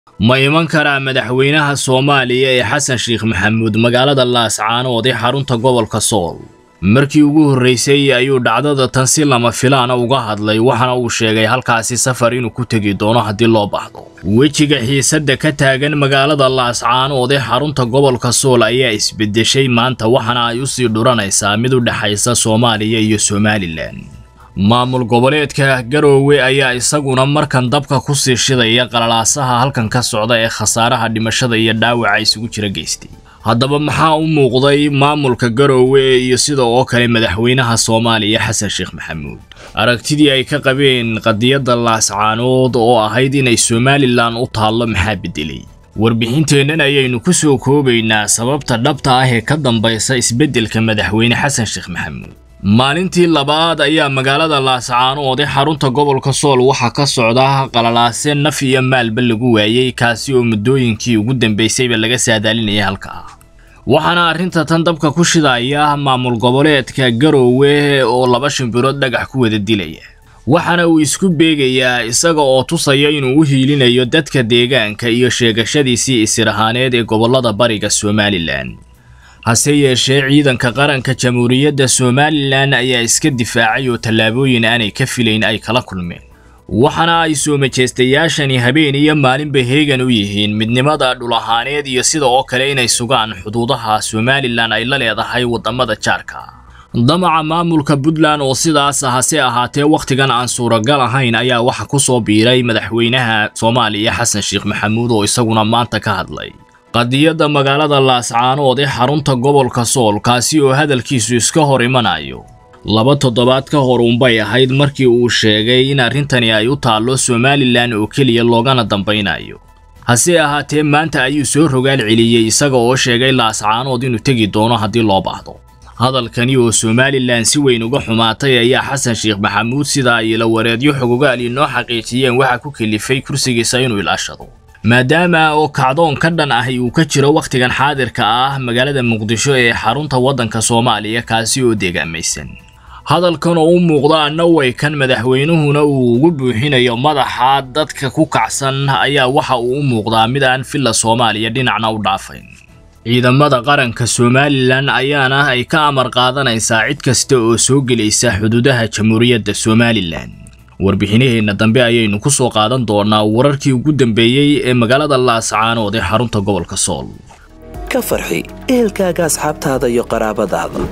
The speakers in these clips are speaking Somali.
ma iman karaa madaxweynaha soomaaliya ee xasan sheekh maxamuud magaalada laascaanood ee xarunta gobolka sool markii ugu horraysay ayuu dhacdada tan si lama filaana uga hadlay waxaana uu sheegay halkaasi safar inuu ku tegi doono haddii loo baahdo wejiga xiisadda ka taagan magaalada laascaanood ee xarunta gobolka sool ayaa isbeddeshay maanta waxaana ay usii dhuranaysaa mid u dhexaysa soomaaliya iyo somalilan maamul goboleedka garoowe ayaa isaguna markan dabka ku sii shidaya qalalaasaha halkan ka socda ee khasaaraha dhimashada iyo dhaawaca isugu jira geystay haddaba maxaa u muuqday maamulka garoowe iyo sida oo kale madaxweynaha soomaaliya xasan sheekh maxamuud aragtidii ay ka qabeen qadiyadda laascaanood oo ahayd inay somalilan u taallo maxaa beddelay warbixinteennan ayaynu ku soo koobaynaa sababta dhabta ah ee ka dambaysa isbeddelka madaxweyne xasan sheekh maxamuud maalintii labaad ayaa magaalada laascaanood ee xarunta gobolka sool waxaa ka socda qalalaase naf iyo maalba lagu waayey kaasi oo muddooyinkii ugu dambaysayba laga saadaalinaya halka ah waxaana arrinta tan dabka ku shidaya maamul goboleedka garoowe oo laba shimbirood dhagax ku wada dilaya waxaana uu isku beegayaa isaga oo tusaya inuu u hiilinayo dadka deegaanka iyo sheegashadiisii isir ahaaneed ee gobollada bariga somalilan hase yeeshee ciidanka qaranka jamhuuriyadda somalilan ayaa iska difaacay oo tallaabooyin aanay ka filayn ay kala kulmeen waxaana ay soo majeystayaashani habeen iyo maalinba heegan u yihiin midnimada dhul ahaaneed iyo sida oo kale inay sugaan xuduudaha somalilan ay la leedahay waddamada jaarka damaca maamulka puntland oo sidaas hase ahaatee wakhtigan aan suuragal ahayn ayaa waxa ku soo biiray madaxweynaha soomaaliya xasan sheekh maxamuud oo isaguna maanta ka hadlay qadiyadda magaalada laascaanood ee xarunta gobolka sool kaasi oo hadalkiisu iska hor imanayo laba toddobaad ka hor uunbay ahayd markii uu sheegay in arrintani ay u taallo somalilan oo keliya loogana dambaynayo hase ahaatee maanta ayuu soo rogaal celiyey isaga oo sheegay laascaanood inuu tegi doono haddii loo baahdo hadalkani oo somalilan si weyn uga xumaatay ayaa xasan sheekh maxamuud sida ay ila wareedyo xogogaal inoo xaqiijiyeen waxaa ku kelifay kursigiisa inuu ilaashado maadaama oo kacdoon ka dhan ahi uu ka jiro wakhtigan xaadirka ah magaalada muqdisho ee xarunta waddanka soomaaliya kaasi oo deegaamaysan hadalkan oo u muuqda annaway kan madaxweynuhuna uu ugu buuxinayo madaxa dadka ku kacsan ayaa waxa uu u muuqdaa mid aan filla soomaaliya dhinacna u dhaafayn ciidamada qaranka somalilan ayaana ay ka amar qaadanaysaa cid kasta oo soo gelaysa xuduudaha jamhuuriyadda somalilan warbixinaheenna dambe ayaynu ku soo qaadan doonaa wararkii ugu dambeeyey ee magaalada laascaanood ee xarunta gobolka sool ka farxi ehelkaaga asxaabtaada iyo qaraabadaada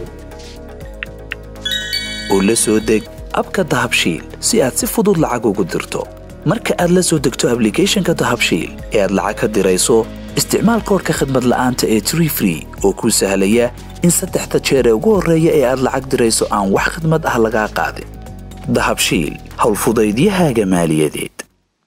oo la soo deg abka dahabshiil si aad si fudud lacag ugu dirto marka aad la soo degto ablicathonka dahabshiil ee aad lacag ka dirayso isticmaal koorka khadmad la'aanta ee tree free oo kuu sahlaya in saddexda jeer ee ugu horreeya ee aad lacag dirayso aan wax khadmad ah lagaa qaadin dahabshiil howlfudaydiyahaaga maaliyadeed